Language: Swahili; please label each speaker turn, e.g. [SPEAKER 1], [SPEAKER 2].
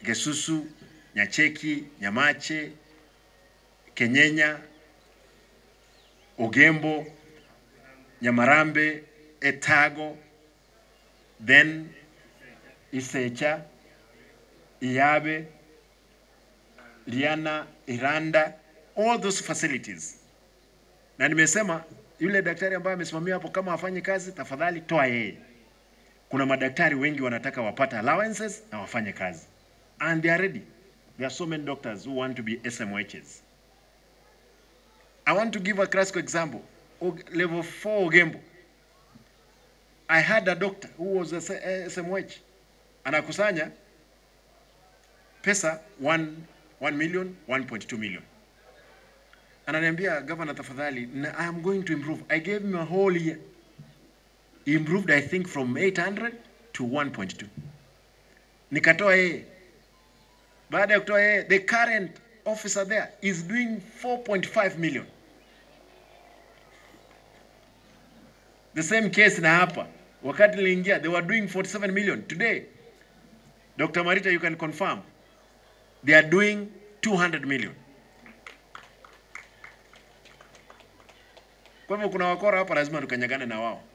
[SPEAKER 1] Gesusu, Nyacheki, Nyamache, Kenyenya, Ogembo, Nyamarambe, Etago, then Isecha, Iyabe, Liana, Iranda, all those facilities. Na nimesema yule daktari ambaye amesimamia hapo, kama afanye kazi, tafadhali toa yeye. Kuna madaktari wengi wanataka wapata allowances na wafanye kazi, and they are ready. There are so many doctors who want to be SMHs. I want to give a classical example. Og- Level 4 Ogembo. I had a doctor who was a S- a SMH. Anakusanya pesa 1, 1 million, 1.2 million. Ananiambia governor, tafadhali, na- I am going to improve. I gave him a whole year. He improved I think from 800 to 1.2. Nikatoa yeye. Baada ya kutoa yeye, the current officer there is doing 4.5 million. The same case na hapa. Wakati niliingia, they were doing 47 million. Today, Dr. Marita, you can confirm, they are doing 200 million. Kwa hivyo kuna wakora hapa, lazima tukanyagane na wao.